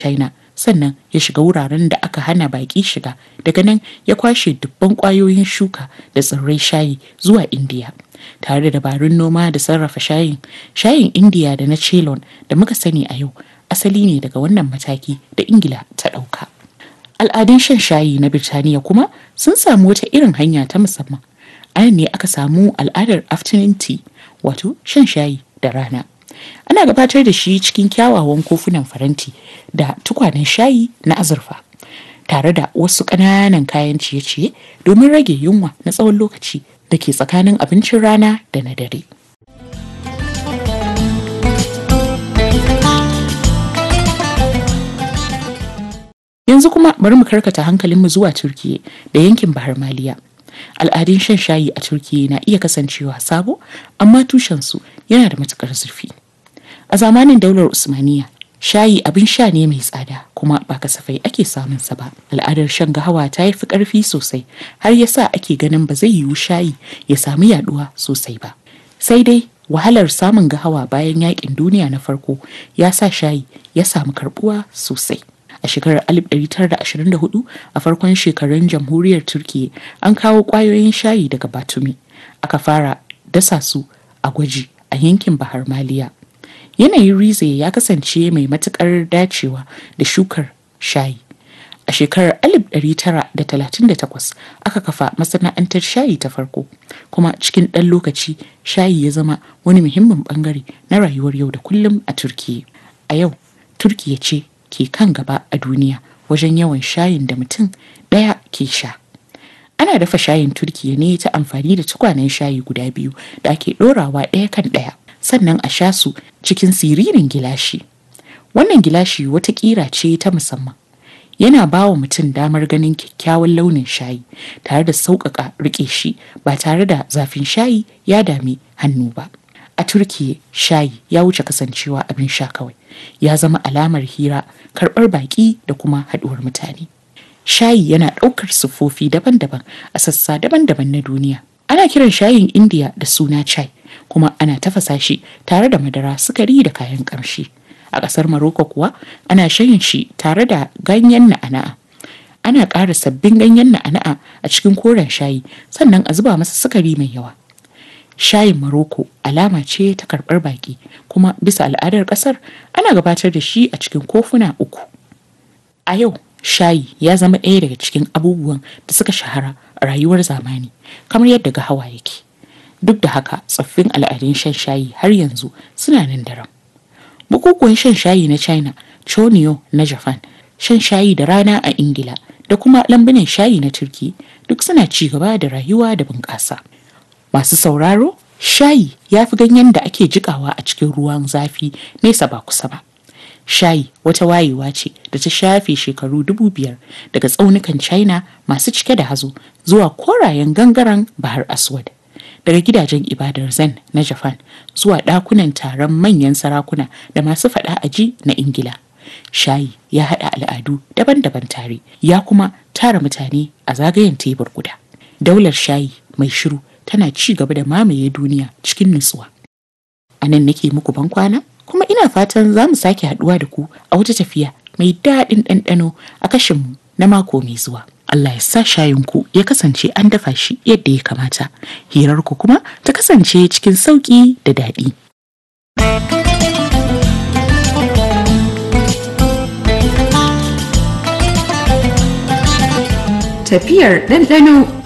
China sannan ya shiga wuraren da aka hana baƙi shiga daga nan ya kwashe dubban ƙwayoyin shuka da tsirrai shayi zuwa Indiya. Tare da dabarun noma da sarrafa shayin, shayin Indiya da na Ceylon da muka sani a yau asali ne daga wannan mataki da Ingila ta ɗauka. Al'adun shan shayi na Birtaniya kuma sun samu wata irin hanya ta musamman. Anan ne aka samu al'adar afternoon tea wato shan shayi da rana. Ana gabatar da shi cikin kyawawan kofunan faranti da tukwanen shayi na azurfa. Tare da wasu ƙananan kayan ciye-ciye domin rage yunwa na tsawon lokaci da ke tsakanin abincin rana da na dare. Yanzu kuma bari mu karkata hankalinmu zuwa Turkiyya da yankin Bahar Maliya. Al'adun shan shayi a Turkiyya na iya kasancewa sabo, amma tushensu yana da matukar zurfi. A zamanin daular Usmaniya, shayi abin sha ne mai tsada kuma ba kasafai ake samunsa ba. Al'adar shan gahawa ta yi fi ƙarfi sosai har ya sa ake ganin ba zai yiwu shayi ya samu yaduwa sosai ba. Sai dai wahalar samun gahawa bayan yakin duniya na farko ya sa shayi ya samu karbuwa sosai. A shekarar 1924 a farkon shekarun jamhuriyar Turkiyya an kawo ƙwayoyin shayi daga Batumi. Aka fara dasa su a gwaji a yankin Bahar Maliya. Yanayin Rize ya kasance mai matuƙar dacewa da shukar shayi. A shekarar 1938 aka kafa masana'antar shayi ta farko, kuma cikin ɗan lokaci shayi ya zama wani muhimmin ɓangare na rayuwar yau da kullum a Turkiyya. A yau, Turkiyya ce ke kan gaba a duniya wajen yawan shayin da mutum ɗaya ke sha. Ana dafa shayin Turkiyya ne ta amfani da tukwanen shayi guda biyu da ake ɗorawa ɗaya kan ɗaya, sannan a sha su cikin siririn gilashi. Wannan gilashi wata ƙira ce ta musamman. Yana ba wa mutum damar ganin kyakkyawan launin shayi tare da sauƙaƙa riƙe shi ba tare da zafin shayi ya dami hannu ba. A Turkiyya shayi ya wuce kasancewa abin sha kawai. Ya zama alamar hira, karɓar baƙi da kuma haɗuwar mutane. Shayi yana ɗaukar siffofi daban-daban a sassa daban-daban na duniya. Ana kiran shayin Indiya da suna chai, kuma ana tafasa shi tare da madara, sukari da kayan ƙamshi. A ƙasar Maroko kuwa ana shan shi tare da ganyen na'ana'a. Ana ƙara sabbin ganyen na'ana'a a cikin koren shayi sannan a zuba masa sukari mai yawa. Shayin Maroko alama ce ta karɓar baƙi kuma bisa al'adar ƙasar ana gabatar da shi a cikin kofuna uku. A yau shayi ya zama ɗaya daga cikin abubuwan da suka shahara a rayuwar zamani kamar yadda gahawa yake. Duk da haka tsoffin al'adun shan shayi har yanzu suna nan daram. Bukukuwan shan shayi na China, Chonyo na Japan, shan shayi da rana a Ingila da kuma lambunan shayi na Turki duk suna ci gaba da rayuwa da bunƙasa. Masu sauraro, shayi ya fi ganyen da ake jikawa a cikin ruwan zafi nesa ba kusa ba. Shayi wata wayewa ce da ta shafe shekaru dubu biyar daga tsaunukan China masu cike da hazo zuwa korayen gangaren Bahar Aswad. Daga gidajen ibadar Zen na Japan zuwa ɗakunan taron manyan sarakuna da masu faɗa aji na Ingila. Shayi ya haɗa al'adu daban-daban tare, ya kuma tara mutane a zagayen tebur guda. Daular shayi mai shiru tana ci gaba da mamaye duniya cikin nutsuwa. A nan nake muku ban kwana, kuma ina fatan za mu sake haɗuwa da ku a wata tafiya mai daɗin ɗanɗano a kashinmu na mako mai zuwa. Allah ya sa shayinku ya kasance an dafa shi yadda ya kamata, hirarku kuma ta kasance cikin sauƙi da daɗi. Tafiyar ɗanɗano